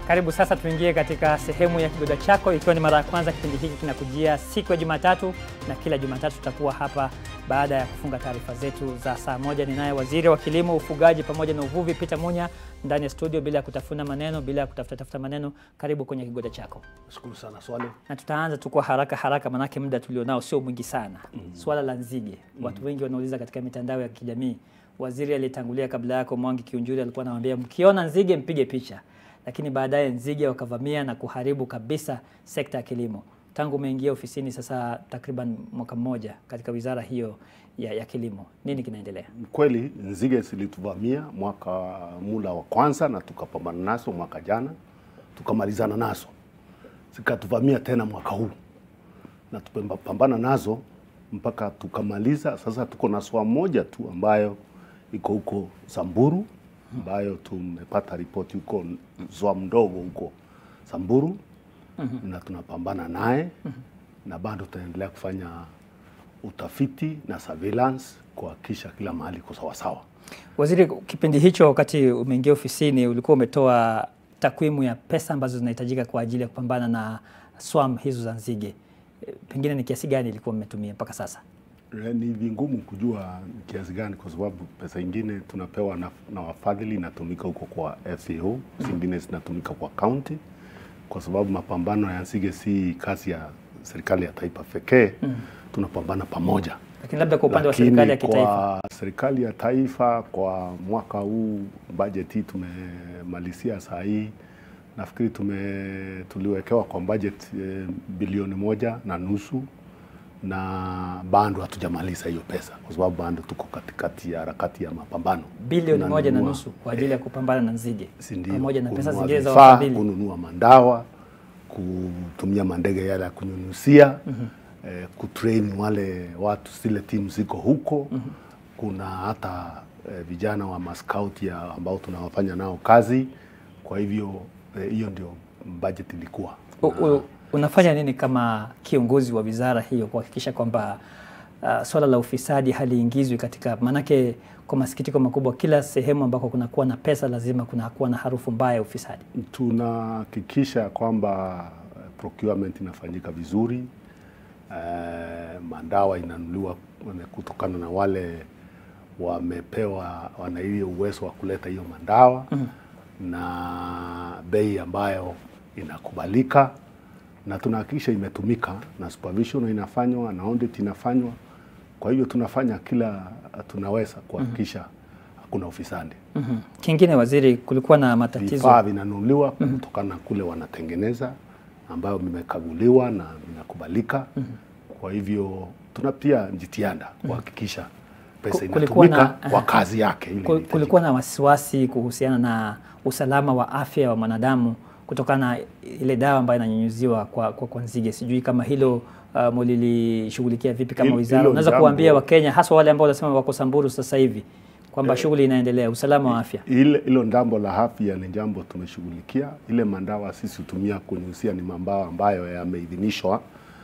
Karibu sasa tuingie katika sehemu ya kigoda chako. Ikiwa ni mara ya kwanza kipindi hiki kinakujia siku ya Jumatatu, na kila Jumatatu tutakuwa hapa baada ya kufunga taarifa zetu za saa moja. Ninaye waziri wa kilimo, ufugaji pamoja na uvuvi Peter Munya ndani ya studio, bila ya kutafuna maneno, bila ya kutafuta tafuta maneno. Karibu kwenye kigoda chako, Shukuru sana swali. na tutaanza tu kwa haraka haraka, manake muda tulionao sio mwingi sana. Swala la nzige, watu wengi wanauliza katika mitandao ya kijamii. Waziri aliyetangulia kabla yako Mwangi Kiunjuri alikuwa anawaambia mkiona nzige mpige picha, lakini baadaye nzige wakavamia na kuharibu kabisa sekta ya kilimo. Tangu umeingia ofisini sasa takriban mwaka mmoja katika wizara hiyo ya, ya kilimo, nini kinaendelea? Kweli nzige zilituvamia mwaka mula wa kwanza na tukapambana nazo mwaka jana, tukamalizana nazo, zikatuvamia tena mwaka huu na tumepambana nazo mpaka tukamaliza. Sasa tuko na swala moja tu ambayo iko huko Samburu, ambayo tumepata ripoti huko zwa mdogo huko Samburu na tunapambana naye na bado tunaendelea kufanya utafiti na surveillance kuhakikisha kila mahali iko sawasawa. Waziri, kipindi hicho wakati umeingia ofisini ulikuwa umetoa takwimu ya pesa ambazo zinahitajika kwa ajili ya kupambana na swam hizo za nzige, E, pengine ni kiasi gani ilikuwa mmetumia mpaka sasa? Eh, Ni vingumu kujua ni kiasi gani, kwa sababu pesa ingine tunapewa na, na wafadhili inatumika huko kwa FAO, zingine zinatumika kwa county, kwa sababu mapambano ya nzige si kazi ya serikali ya taifa pekee, tunapambana pamoja. Lakini labda kwa upande wa Lakini serikali ya kitaifa Kwa serikali ya taifa kwa mwaka huu budget hii tumemalizia saa hii nafikiri tume tuliwekewa kwa budget eh, bilioni moja na nusu na bado hatujamaliza hiyo pesa kwa sababu bado tuko katikati ya harakati ya mapambano bilioni moja na Tunanunua, nusu kwa ajili ya kupambana na nzige si ndio, pamoja na pesa kununua zingine za vifaa, wafadhili. kununua mandawa, kutumia mandege yale ya kunyunyusia eh, kutrain wale watu, zile timu ziko huko. Kuna hata eh, vijana wa maskout ya ambao tunawafanya nao kazi. Kwa hivyo eh, hiyo ndio budget ilikuwa U- u- Unafanya nini kama kiongozi wa wizara hiyo kuhakikisha kwamba uh, swala la ufisadi haliingizwi katika, maanake kwa masikitiko makubwa, kila sehemu ambako kunakuwa na pesa lazima kunakuwa na harufu mbaya ya ufisadi. tunahakikisha kwamba eh, procurement inafanyika vizuri. Eh, mandawa inanunuliwa kutokana na wale wamepewa wana hiyo uwezo wa kuleta hiyo mandawa na bei ambayo inakubalika, na tunahakikisha imetumika na supervision inafanywa na audit inafanywa. Kwa hivyo tunafanya kila tunaweza kuhakikisha hakuna ufisadi. Mhm. Kingine waziri, kulikuwa na matatizo Vifaa vinanunuliwa kutokana na kule wanatengeneza ambayo vimekaguliwa na vinakubalika. Kwa hivyo tuna pia jitihada kuhakikisha pesa Ku- kulikuwa inatumika na- kwa kazi yake ile Kul- inahitajika. kulikuwa na wasiwasi kuhusiana na usalama wa afya wa mwanadamu kutokana na ile dawa ambayo inanyunyuziwa kwa, kwa, kwa nzige. Sijui kama hilo uh, mulilishughulikia vipi kama Hilo- wizara? hilo Unaweza jambo- kuambia Wakenya haswa wale ambao wanasema wako Samburu sasa hivi kwamba shughuli inaendelea, usalama wa afya. Ile hilo jambo la afya ni jambo tumeshughulikia. Ile mandawa sisi hutumia kunyunyizia ni mambawa ambayo yameidhinishwa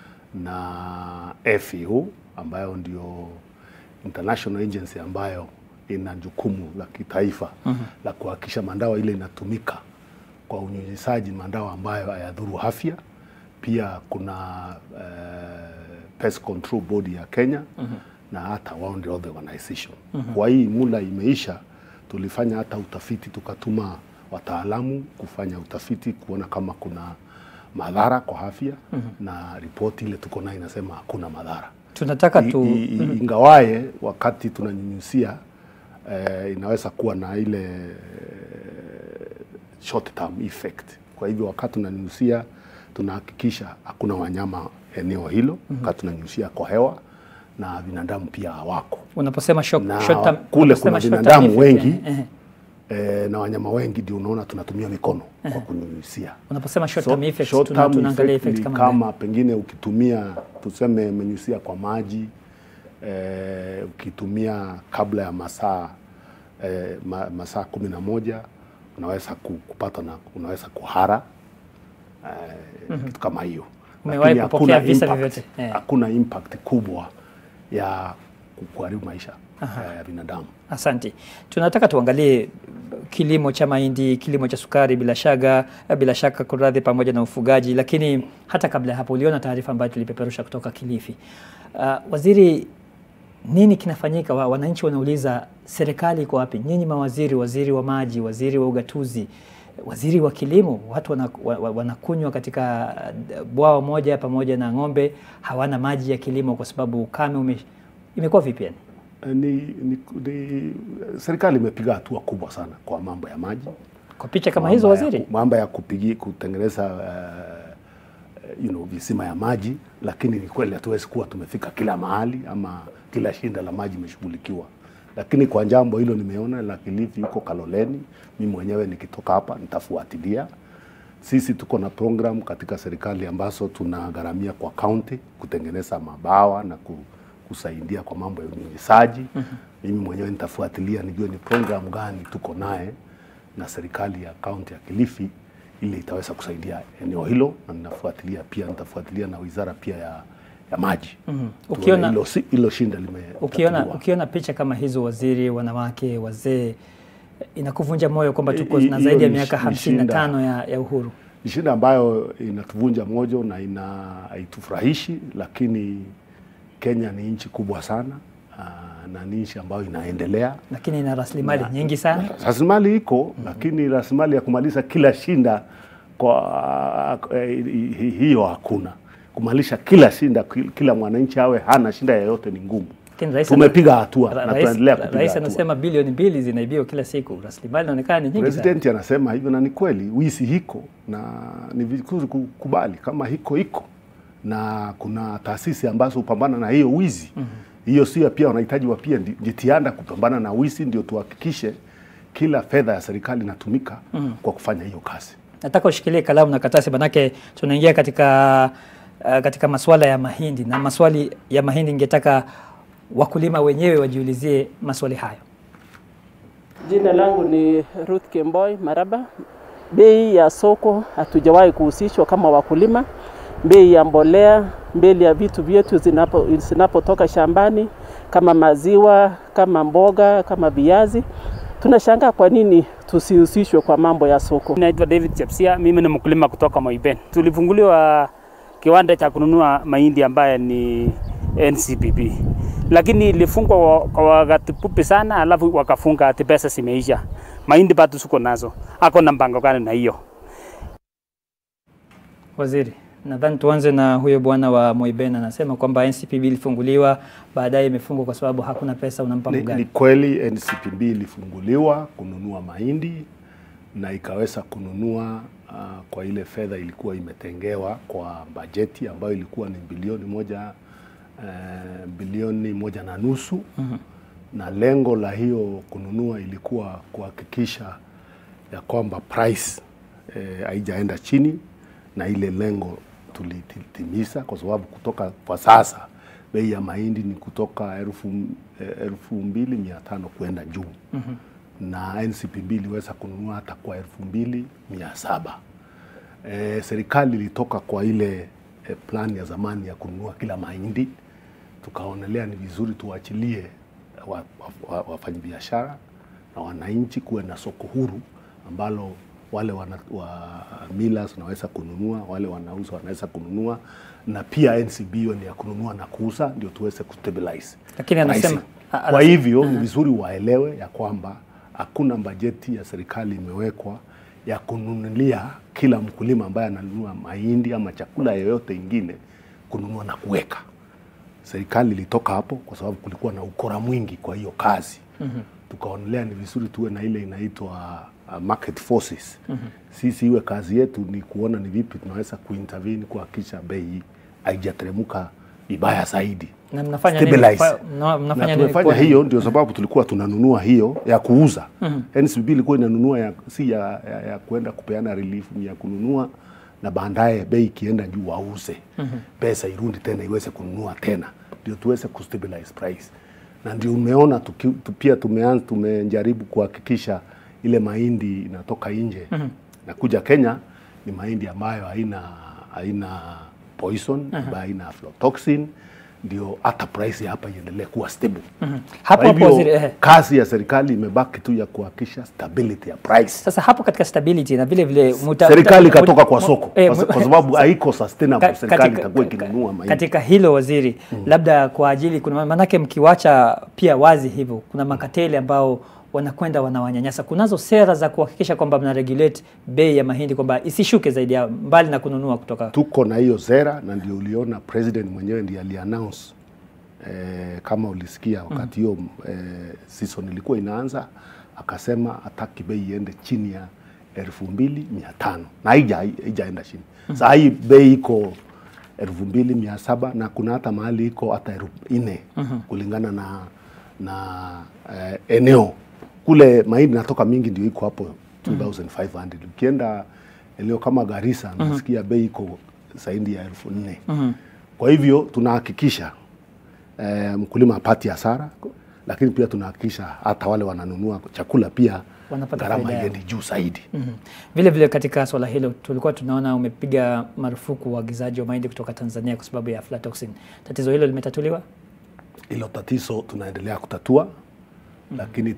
na FAO ambayo ndio international agency ambayo ina jukumu la kitaifa la kuhakikisha mandawa ile inatumika kwa unyunyizaji mandawa ambayo hayadhuru afya. Pia kuna eh, pest control body ya Kenya na hata World Health Organization. Kwa hii mula imeisha, tulifanya hata utafiti, tukatuma wataalamu kufanya utafiti kuona kama kuna madhara kwa afya na ripoti ile tuko nayo inasema hakuna madhara. Tunataka I- tu i- i- ingawaye wakati tunanyunyusia eh, inaweza kuwa na ile eh, short term effect. Kwa hivyo wakati tunanyunyusia tunahakikisha hakuna wanyama eneo hilo, wakati tunanyunyusia kwa hewa na binadamu pia hawako unaposema shock, na short term, kule unaposema kuna short term binadamu effect, wengi eh, eh. eh, na wanyama wengi, ndio unaona tunatumia mikono kwa kunyunyusia. Unaposema short So, term effects, short tuna- term tunaangalia effect effect ni kama, kama gani? pengine ukitumia tuseme menyusia kwa maji eh, ukitumia kabla ya masaa eh, ma, masaa kumi na moja unaweza ku- kupata na unaweza kuhara eh, kitu kama hiyo. Umewahi Lakini kupokea hakuna visa impact- vyovyote? Eh. Hakuna impact kubwa ya ku- kuharibu maisha eh, ya binadamu. Asante. Tunataka tuangalie kilimo cha mahindi, kilimo cha sukari, bila shaka bila shaka kuradhi, pamoja na ufugaji. Lakini hata kabla ya hapo, uliona taarifa ambayo tulipeperusha kutoka Kilifi. Uh, waziri, nini kinafanyika? Wa- Wananchi wanauliza serikali iko wapi? Nyinyi mawaziri, waziri wa maji, waziri wa ugatuzi, waziri wa kilimo, watu wana- wa- wa- wanakunywa katika uh, bwawa moja pamoja na ng'ombe, hawana maji ya kilimo kwa sababu ukame ume, imekuwa vipi yani? Eh, Ni, ni, ni, serikali imepiga hatua kubwa sana kwa mambo ya maji Kwa picha kama hizo mambo ya waziri? ku- mambo ya kupigi kutengeneza uh, you know, visima ya maji, lakini ni kweli hatuwezi kuwa tumefika kila mahali ama kila shinda la maji imeshughulikiwa, lakini kwa jambo hilo nimeona la Kilifi huko Kaloleni, mimi mwenyewe nikitoka hapa nitafuatilia. Sisi tuko na program katika serikali ambazo tunagharamia kwa county kutengeneza mabawa na ku, kusaidia kwa mambo ya unyunyizaji. Mimi mwenyewe nitafuatilia nijue ni program gani tuko naye na serikali ya kaunti ya Kilifi ili itaweza kusaidia eneo hilo, na ninafuatilia pia, nitafuatilia na wizara pia ya, ya maji Mhm. Tuone Ukiona- hilo si- hilo shinda Ukiona, limetatuliwa. ukiona picha kama hizo, waziri, wanawake, wazee, inakuvunja moyo kwamba tuko Hi- na hiyo zaidi ya ni miaka shi- ni hamsini na shinda. tano ya, ya uhuru. ni shida ambayo inatuvunja moyo na ina haitufurahishi, lakini Kenya ni nchi kubwa sana aa, na ni nchi ambayo inaendelea. lakini ina rasilimali nyingi sana. Rasilimali iko lakini rasilimali ya kumaliza kila shinda kwa eh, hi- hi- hiyo hakuna. Kumalisha kila shinda, ki- kila mwananchi awe hana shinda yoyote ni ngumu. Lakini rais Tumepiga hatua ra- na rais- tunaendelea kupiga rais hatua. anasema bilioni mbili zinaibiwa kila siku, rasilimali inaonekana ni nyingi sana. President anasema hivyo na ni kweli, wizi hiko na ni vizuri kukubali kama hiko iko, na kuna taasisi ambazo hupambana na hiyo wizi hiyo sio pia wanahitaji wa pia ndi- jitihada kupambana na wizi, ndio tuhakikishe kila fedha ya serikali inatumika kwa kufanya hiyo kazi. Nataka ushikilie kalamu na karatasi, manake tunaingia katika uh, katika masuala ya mahindi na maswali ya mahindi, ningetaka wakulima wenyewe wajiulizie maswali hayo. Jina langu ni Ruth Kemboi Maraba. Bei ya soko hatujawahi kuhusishwa kama wakulima. Bei ya mbolea, bei ya vitu vyetu zinapo zinapotoka shambani kama maziwa, kama mboga, kama viazi, tunashangaa kwa nini tusihusishwe kwa mambo ya soko. Naitwa David Chepsia, mimi ni mkulima kutoka Moiben. Tulifunguliwa kiwanda cha kununua mahindi ambaye ni NCPB, lakini ilifungwa wa- kwa wakati fupi sana, alafu wakafunga ati pesa zimeisha. Mahindi bado suko nazo, ako na mpango gani na hiyo? Waziri, nadhani tuanze na huyo bwana wa Moiben anasema kwamba NCPB ilifunguliwa baadaye imefungwa kwa sababu hakuna pesa. Unampa Ni, ni mgani? kweli NCPB ilifunguliwa kununua mahindi na ikaweza kununua uh, kwa ile fedha ilikuwa imetengewa kwa bajeti ambayo ilikuwa ni bilioni moja uh, bilioni moja na nusu na lengo la hiyo kununua ilikuwa kuhakikisha ya kwamba price eh, haijaenda chini na ile lengo tulitimiza, kwa sababu kutoka kwa sasa bei ya mahindi ni kutoka elfu eh, elfu mbili mia tano kwenda juu na NCPB iliweza kununua hata kwa elfu mbili mia saba. E, serikali ilitoka kwa ile e, plan ya zamani ya kununua kila mahindi, tukaonelea ni vizuri tuachilie wa- wa- wa- wafanyabiashara na wananchi kuwe na soko huru ambalo wale wana, wa millers wanaweza kununua, wale wanauza wanaweza kununua, na pia NCB hiyo ni ya kununua na kuuza, ndio tuweze kustabilize Lakini anasema- pricing. a- Kwa anasema- hivyo ni vizuri waelewe ya kwamba hakuna bajeti ya serikali imewekwa ya kununulia kila mkulima ambaye ananunua mahindi ama chakula yoyote ingine kununua na kuweka. Serikali ilitoka hapo kwa sababu kulikuwa na ukora mwingi kwa hiyo kazi. Tukaonelea ni vizuri tuwe na ile inaitwa uh, market forces. Sisi iwe kazi yetu ni kuona ni vipi tunaweza kuintervene kuhakikisha bei haijateremka vibaya zaidi Na mnafanya nini? stabilize. Fa- mna- mnafanya na nini tumefanya kwa- hiyo, ndio sababu tulikuwa tunanunua hiyo ya kuuza. NCB ilikuwa inanunua ya, si ya, ya, ya kuenda kupeana relief, ni ya kununua na baadaye bei ikienda juu wauze, pesa irudi tena iweze kununua tena, ndio tuweze kustabilize price. Na ndio umeona tuki, tu, pia tumeanza tumejaribu kuhakikisha ile mahindi inatoka nje na kuja Kenya ni mahindi ambayo haina haina poison ambayo haina aflatoxin ndio hata price ya hapa iendelee kuwa stable. Mhm. Hapo Kwa hapo hivyo waziri, eh. kazi ya serikali imebaki tu ya kuhakikisha stability ya price. Sasa hapo katika stability na vile vile muta, serikali muta- ikatoka muta- kwa mu- soko eh, kwa, mu- kwa sababu haiko Ka- sustainable. Serikali katika- itakuwa ka- ikinunua mahindi. Katika hilo waziri, labda kwa ajili kuna maanake, mkiwacha pia wazi hivyo, kuna makateli ambao wanakwenda wanawanyanyasa. Kunazo sera za kuhakikisha kwamba mna regulate bei ya mahindi kwamba isishuke zaidi ya mbali na kununua kutoka tuko na hiyo sera na ndio uliona president mwenyewe ndiye aliannounce eh, kama ulisikia wakati hiyo eh, season ilikuwa inaanza akasema hataki bei iende chini ya elfu mbili mia tano na haija haijaenda chini saa hii bei iko elfu mbili mia saba na kuna hata mahali iko hata elfu nne kulingana na na eh, eneo kule mahindi natoka mingi ndio iko hapo 2500 ukienda eneo kama Garissa nasikia bei iko zaidi ya elfu nne kwa hivyo tunahakikisha eh, mkulima apati hasara lakini pia tunahakikisha hata wale wananunua chakula pia Wanapata gharama faida yao. iendi juu zaidi Mhm. Vile vile katika swala hilo tulikuwa tunaona umepiga marufuku uagizaji wa mahindi kutoka Tanzania kwa sababu ya aflatoxin. Tatizo hilo limetatuliwa? hilo tatizo tunaendelea kutatua lakini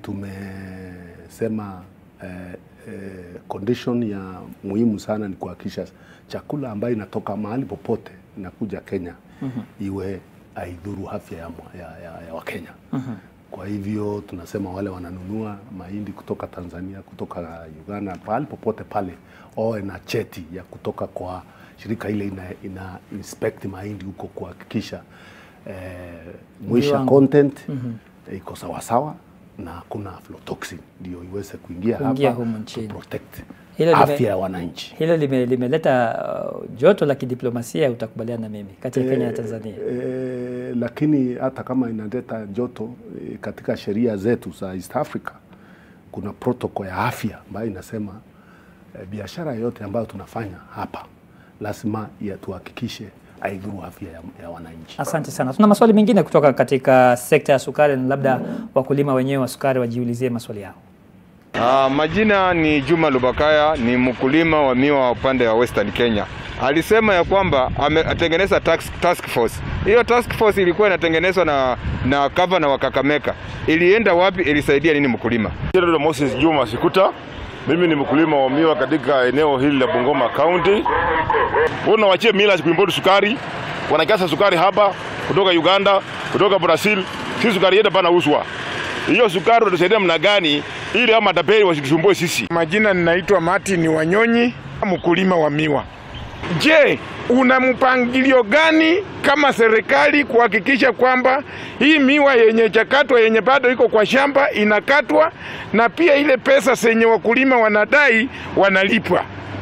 tumesema eh, eh, condition ya muhimu sana ni kuhakikisha chakula ambayo inatoka mahali popote inakuja Kenya iwe haidhuru afya ya, mwa- ya, ya, ya Wakenya. Kwa hivyo tunasema wale wananunua mahindi kutoka Tanzania, kutoka Uganda, pahali popote pale wawe na cheti ya kutoka kwa shirika ile ina, ina inspect mahindi huko kuhakikisha eh, mwisha Viwango. content iko sawasawa na hakuna aflatoxin ndio iweze kuingia, Kuingia hapa humu nchini. to protect Hilo lime- afya ya wananchi. Hilo lime- limeleta uh, joto la kidiplomasia, utakubaliana na mimi, kati ya Kenya na Tanzania. E, lakini hata kama inaleta joto e, katika sheria zetu za East Africa kuna protocol ya afya ambayo inasema e, biashara yote ambayo tunafanya hapa lazima ya tuhakikishe haidhuru afya ya, ya wananchi. Asante sana. Tuna maswali mengine kutoka katika sekta ya sukari, na labda wakulima wenyewe wa sukari wajiulizie maswali yao. Ah, majina ni Juma Lubakaya, ni mkulima wa miwa wa upande wa Western Kenya. Alisema ya kwamba ametengeneza task, task force. Hiyo task force ilikuwa inatengenezwa na na gavana wa Kakamega. Ilienda wapi? Ilisaidia nini mkulima? Jina la Moses Juma Sikuta. Mimi ni mkulima wa miwa katika eneo hili la Bungoma County. Wana wachie mila kuimport sukari, wanakasa sukari hapa kutoka Uganda, kutoka Brazil. Si sukari yetu bana uswa. Hiyo sukari tutasaidia mna gani ili ama tapeli wasitusumbue sisi. Majina ninaitwa Martin Wanyonyi, mkulima wa miwa. Je, una mpangilio gani kama serikali kuhakikisha kwamba hii miwa yenye chakatwa yenye bado iko kwa shamba inakatwa na pia ile pesa zenye wakulima wanadai wanalipwa?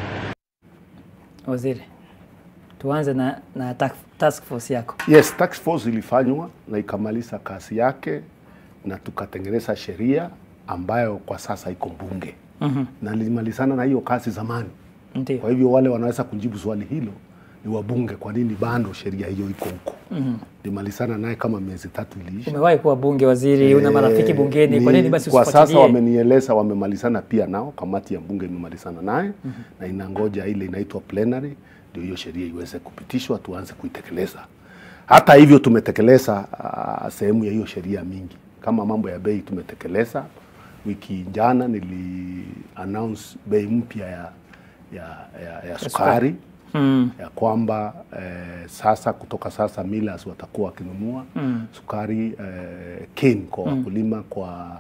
Waziri, tuanze na, na ta- task force yako. Yes, task force ilifanywa na ikamaliza kazi yake na tukatengeneza sheria ambayo kwa sasa iko bunge na lilimalizana na hiyo kazi zamani. Ndio. Kwa hivyo wale wanaweza kujibu swali hilo ni wabunge, kwa nini bado sheria hiyo iko huko? Limalizana naye kama miezi tatu iliisha. Umewahi kuwa bunge waziri, una marafiki Eh, bungeni, kwa ni- nini basi kwa sasa usifuatilie? wamenieleza wamemalizana pia nao, kamati ya bunge imemalizana naye na inangoja ile inaitwa plenary ndio hiyo sheria iweze kupitishwa tuanze kuitekeleza. Hata hivyo tumetekeleza ah, sehemu ya hiyo sheria mingi, kama mambo ya bei tumetekeleza. Wiki jana nili announce bei mpya ya, ya, ya, ya sukari Mm. ya kwamba eh, sasa kutoka sasa millers watakuwa wakinunua Mm. sukari eh, cane kwa wakulima kwa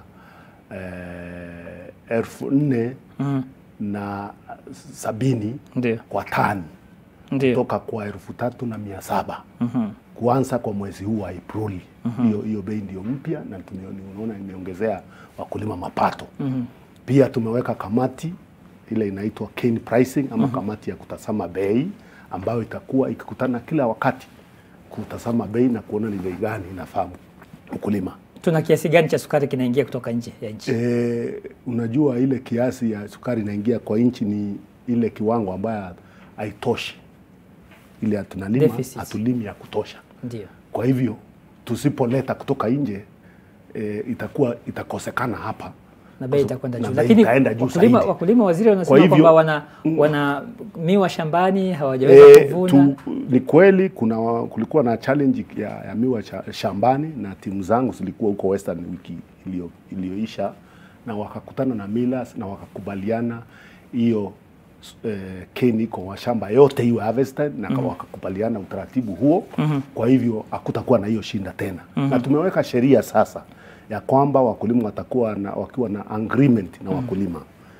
eh, elfu nne Mm. na sabini Ndio. kwa tani Ndio. kutoka kwa elfu tatu na mia saba Mhm. kuanza kwa mwezi huu wa Aprili. Hiyo hiyo bei ndio mpya na tume- unaona imeongezea wakulima mapato. Pia tumeweka kamati ile inaitwa cane pricing ama kamati ya kutazama bei ambayo itakuwa ikikutana kila wakati kutazama bei na kuona ni bei gani inafaa mkulima. Tuna kiasi gani cha sukari kinaingia kutoka nje ya nchi? E, unajua ile kiasi ya sukari inaingia kwa nchi ni ile kiwango ambayo haitoshi, ile tunalima Deficit. hatulimi ya kutosha. Ndio. Kwa hivyo tusipoleta kutoka nje e, itakuwa itakosekana hapa na bei itakwenda na juu, bei lakini itaenda juu wakulima, zaidi. wakulima waziri wanasema hivyo- kwamba wana, wana miwa shambani hawajaweza E, kuvuna. tu, ni kweli kuna wa- kulikuwa na challenge ya, ya miwa cha, shambani na timu zangu zilikuwa huko Western wiki iliyo- iliyoisha na wakakutana na millers na wakakubaliana hiyo eh, keni iko kwa shamba yote iwe harvested na wakakubaliana utaratibu huo kwa hivyo hakutakuwa na hiyo shinda tena na tumeweka sheria sasa ya kwamba wakulima watakuwa na, wakiwa na agreement na wakulima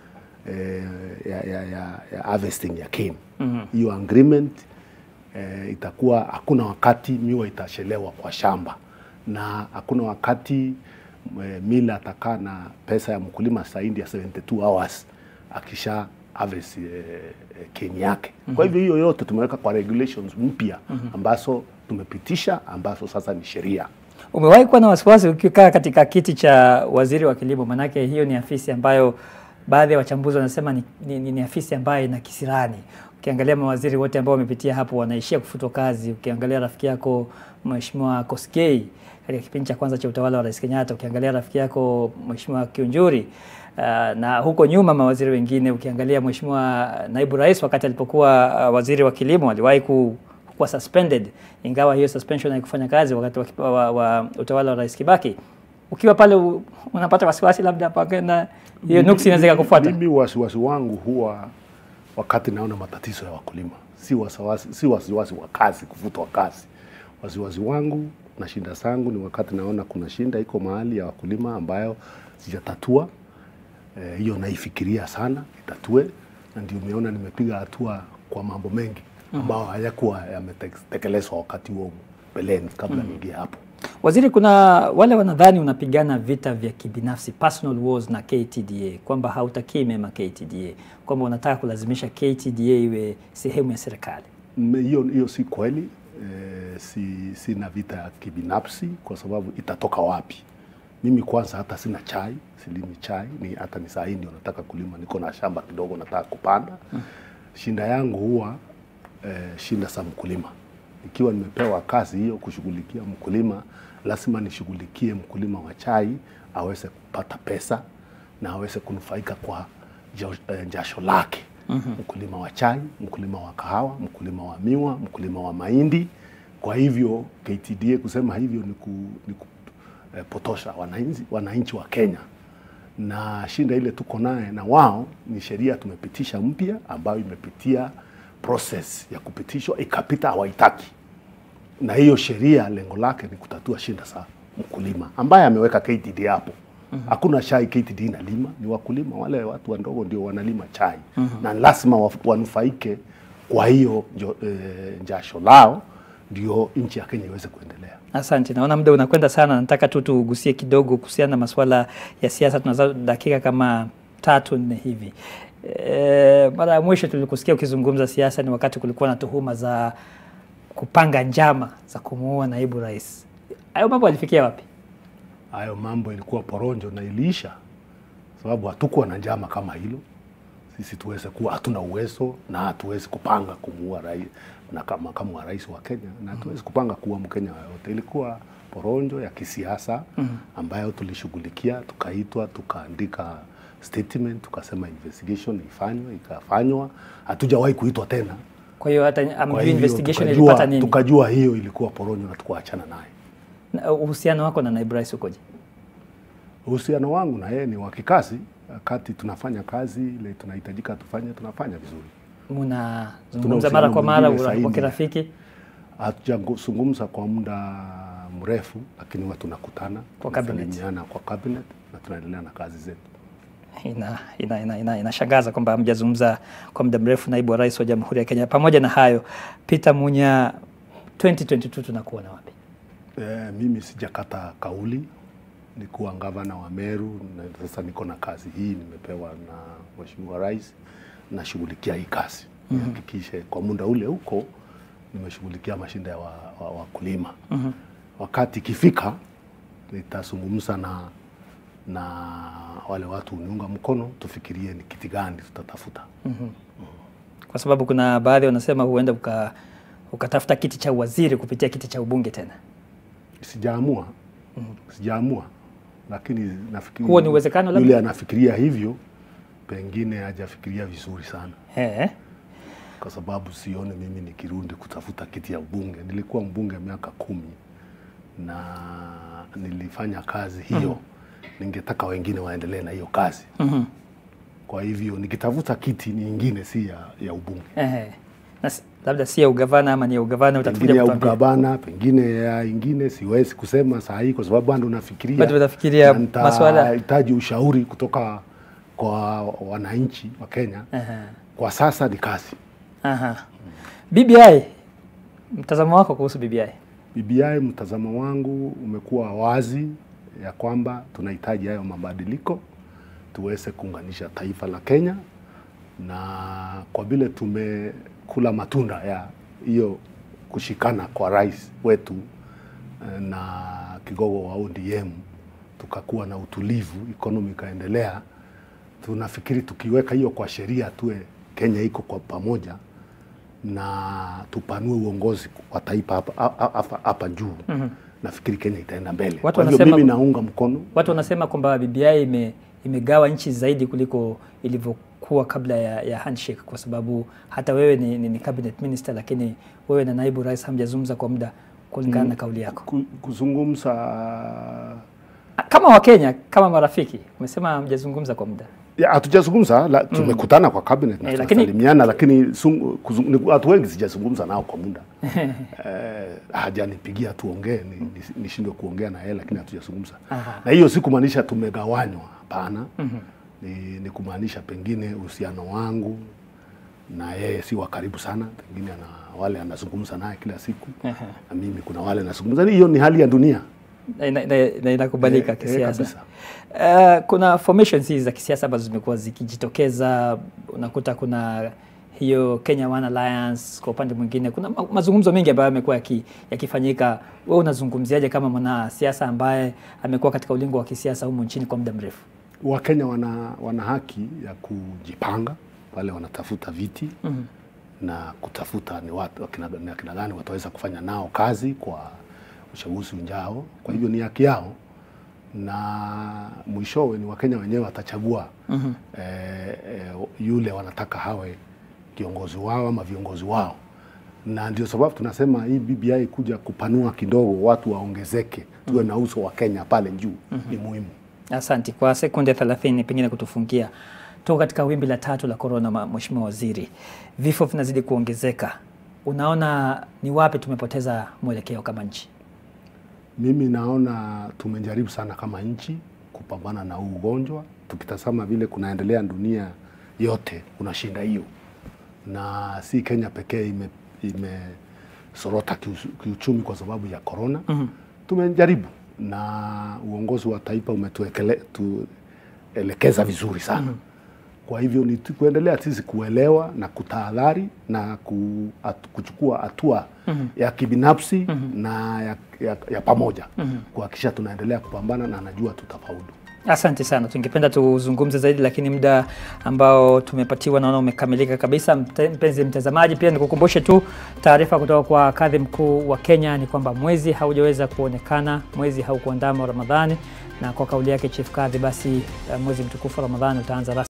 eh, ya, ya, ya, ya harvesting ya cane hiyo agreement eh, itakuwa hakuna wakati miwa itachelewa kwa shamba na hakuna wakati eh, mila atakaa na pesa ya mkulima zaidi ya 72 hours akisha harvest eh, eh, cane yake kwa hivyo hiyo yote tumeweka kwa regulations mpya ambazo tumepitisha ambazo sasa ni sheria Umewahi kuwa na wasiwasi ukikaa katika kiti cha waziri wa kilimo? Manake hiyo ni afisi ambayo baadhi ya wachambuzi wanasema ni, ni, ni, ni afisi ambayo ina kisirani. Ukiangalia mawaziri wote ambao wamepitia hapo wanaishia kufutwa kazi. Ukiangalia rafiki yako Mheshimiwa Koskei katika kipindi cha kwanza cha utawala wa Rais Kenyatta, ukiangalia rafiki yako Mheshimiwa Kiunjuri uh, na huko nyuma mawaziri wengine, ukiangalia Mheshimiwa naibu rais wakati alipokuwa uh, waziri wa kilimo aliwahi ku kuwa suspended, ingawa hiyo suspension haikufanya kazi wakati wa, kipa- wa, wa utawala wa Rais Kibaki. Ukiwa pale u- unapata wasiwasi labda pakenda hiyo nuksi inaweza ikakufuata. Mimi wasiwasi wangu huwa wakati naona matatizo ya wakulima, si wasiwasi, si wasiwasi wa kazi, kufutwa kazi. Wasiwasi wangu na shinda zangu ni wakati naona kuna shinda iko mahali ya wakulima ambayo sijatatua. Eh, hiyo naifikiria sana itatue, na ndio umeona nimepiga hatua kwa mambo mengi ambayo hayakuwa yametekelezwa wakati huo mbeleni kabla niingie hapo. Waziri, kuna wale wanadhani unapigana vita vya kibinafsi personal wars na KTDA, kwamba hautakii mema KTDA, kwamba unataka kulazimisha KTDA iwe sehemu ya serikali. M- hiyo hiyo si kweli e, si sina vita ya kibinafsi kwa sababu itatoka wapi mimi kwanza hata sina chai silimi chai ni hata ni saa hii ndio nataka kulima niko na shamba kidogo nataka kupanda shinda yangu huwa e, shinda za mkulima ikiwa nimepewa kazi hiyo kushughulikia mkulima lazima nishughulikie mkulima wa chai aweze kupata pesa na aweze kunufaika kwa jo- eh, jasho lake mkulima wa chai, mkulima wa kahawa, mkulima wa miwa, mkulima wa mahindi. Kwa hivyo KTDA kusema hivyo ni, ku, ni kupotosha wananchi, wananchi wa Kenya na shinda ile tuko naye na wao ni sheria tumepitisha mpya ambayo imepitia process ya kupitishwa ikapita, hawaitaki na hiyo sheria lengo lake ni kutatua shinda za mkulima ambaye ameweka KTD hapo. Hakuna chai KTD inalima, ni wakulima wale watu wadogo ndio wanalima chai na lazima wa- wanufaike kwa hiyo njo- eh, jasho lao, ndio nchi ya Kenya iweze kuendelea. Asante, naona muda unakwenda sana. Nataka tu tugusie kidogo kuhusiana na masuala ya siasa. Tunazo dakika kama tatu nne hivi. E, mara ya mwisho tulikusikia ukizungumza siasa ni wakati kulikuwa na tuhuma za kupanga njama za kumuua naibu rais. Hayo mambo yalifikia wapi? Hayo mambo ilikuwa poronjo na iliisha, sababu hatukuwa na njama kama hilo. Sisi tuweze kuwa hatuna uwezo na hatuwezi kupanga kumuua rais na kama makamu wa rais wa Kenya na hatuwezi kupanga kuua Mkenya yoyote. Ilikuwa poronjo ya kisiasa ambayo tulishughulikia, tukaitwa, tukaandika statement, tukasema investigation ifanywe, ikafanywa. Hatujawahi kuitwa tena. Kwa hiyo hata Kwa amjui hivyo investigation tukajua- ilipata nini? Tukajua hiyo ilikuwa poronjo na tukaachana naye. Na Uhusiano wako na naibu rais ukoje? Uhusiano wangu na yeye ni wa kikazi. Wakati tunafanya kazi ile tunahitajika tufanye, tunafanya vizuri. Mnazungumza uhusiano mara kwa mara mwingine wa zaidi. kirafiki? Hatujazungumza kwa muda mrefu, lakini huwa tunakutana Kwa cabinet. tunasalimiana kwa cabinet na tunaendelea na kazi zetu. ina ina ina, ina, inashangaza kwamba hamjazungumza kwa muda mrefu naibu wa rais wa Jamhuri ya Kenya. Pamoja na hayo, Peter Munya, 2022 tunakuona wapi? E, mimi sijakata kauli, nikuwa gavana wa Meru na sasa niko na kazi hii nimepewa na Mheshimiwa Rais, nashughulikia hii kazi nihakikishe kwa muda ule huko nimeshughulikia mashinda ya wakulima wa, wa wakulima. Wakati ikifika nitazungumza na na wale watu uniunga mkono, tufikirie ni kiti gani tutatafuta. Kwa sababu kuna baadhi wanasema huenda uka ukatafuta kiti cha waziri kupitia kiti cha ubunge tena. Sijaamua, sijaamua lakini nafikiri Huo ni uwezekano labda? yule anafikiria hivyo, pengine hajafikiria vizuri sana, Eh. kwa sababu sioni mimi nikirudi kutafuta kiti ya ubunge. Nilikuwa mbunge miaka kumi na nilifanya kazi hiyo. Ningetaka wengine waendelee na hiyo kazi. Mhm. Kwa hivyo nikitafuta kiti nyingine si ya, ya ubunge, Eh. Na si- labda si ya ugavana ama ni ya ugavana pengine utatulia ya kutuambia. ugavana, pengine ya ingine, siwezi kusema saa hii kwa sababu bado nafikiria, Bado unafikiria na maswala- nitahitaji ushauri kutoka kwa wananchi wa Kenya. Aha. Kwa sasa ni kazi. Aha. BBI, mtazamo wako kuhusu BBI? BBI, mtazamo wangu umekuwa wazi ya kwamba tunahitaji hayo mabadiliko tuweze kuunganisha taifa la Kenya, na kwa vile tumekula matunda ya hiyo kushikana kwa rais wetu eh, na kigogo wa ODM, tukakuwa na utulivu, economy ikaendelea, tunafikiri tukiweka hiyo kwa sheria, tuwe Kenya iko kwa pamoja na tupanue uongozi wa taifa hapa- hapa hapa- hapa juu nafikiri Kenya itaenda mbele. Watu Kwa hivyo wanasema- mimi naunga mkono Watu wanasema kwamba BBI ime, imegawa nchi zaidi kuliko ilivyokuwa kabla ya, ya handshake, kwa sababu hata wewe ni, ni, ni cabinet minister, lakini wewe na naibu rais hamjazungumza kwa muda kulingana na kauli yako ku- kuzungumza kama Wakenya, kama marafiki. Umesema hamjazungumza kwa muda ya, hatujazungumza la, tumekutana kwa cabinet na Eh, lakini- tunasalimiana, lakini sung- kuzung- ni- watu wengi sijazungumza nao kwa muda eh, hajanipigia tuongee ni- ni- nishindwe kuongea na yeye, lakini hatujazungumza Aha. na hiyo si kumaanisha tumegawanywa, hapana. Ni, ni kumaanisha pengine uhusiano wangu na yeye si wa karibu sana, pengine ana wale anazungumza naye kila siku Aha. na mimi kuna wale nazungumza. Hiyo ni hali ya dunia. na ina- ina- na inakubalika Eh, eh, kisiasa. kabisa. Uh, kuna formations hizi za kisiasa ambazo zimekuwa zikijitokeza. Unakuta kuna hiyo Kenya One Alliance, kwa upande mwingine kuna ma- mazungumzo mengi ambayo yamekuwa yaki- yakifanyika. Wewe unazungumziaje kama mwanasiasa ambaye amekuwa katika ulingo wa kisiasa humu nchini kwa muda mrefu? Wakenya wana, wana haki ya kujipanga pale wanatafuta viti Mhm. na kutafuta ni watu wakina, ni akina gani wataweza kufanya nao kazi kwa uchaguzi ujao. Kwa hivyo ni haki yao, na mwishowe ni Wakenya wenyewe watachagua Mhm. eh, eh, yule wanataka hawe kiongozi wao ama viongozi wao, na ndio sababu tunasema hii BBI kuja kupanua kidogo, watu waongezeke, tuwe na uso wa Kenya pale juu ni muhimu. Asante kwa sekunde 30 pengine kutufungia. Tuko katika wimbi la tatu la korona, ma- Mheshimiwa Waziri, vifo vinazidi kuongezeka. Unaona ni wapi tumepoteza mwelekeo kama nchi? Mimi naona tumejaribu sana kama nchi kupambana na huu ugonjwa. Tukitazama vile kunaendelea dunia yote, unashinda hiyo, na si Kenya pekee ime imesorota kiusu- kiuchumi kwa sababu ya korona. Tumejaribu na uongozi wa taifa umetuelekeza vizuri sana. Kwa hivyo ni tu- kuendelea sisi kuelewa na kutahadhari na ku, at, kuchukua hatua ya kibinafsi na ya, ya, ya pamoja kuhakikisha tunaendelea kupambana na najua tutafaulu. Asante sana, tungependa tuzungumze zaidi, lakini muda ambao tumepatiwa naona umekamilika kabisa. Mte- Mpenzi mtazamaji, pia nikukumbushe tu taarifa kutoka kwa kadhi mkuu wa Kenya ni kwamba mwezi haujaweza kuonekana, mwezi haukuandama Ramadhani, na kwa kauli yake Chief Kadhi, basi eh, mwezi mtukufu wa Ramadhani utaanza rasmi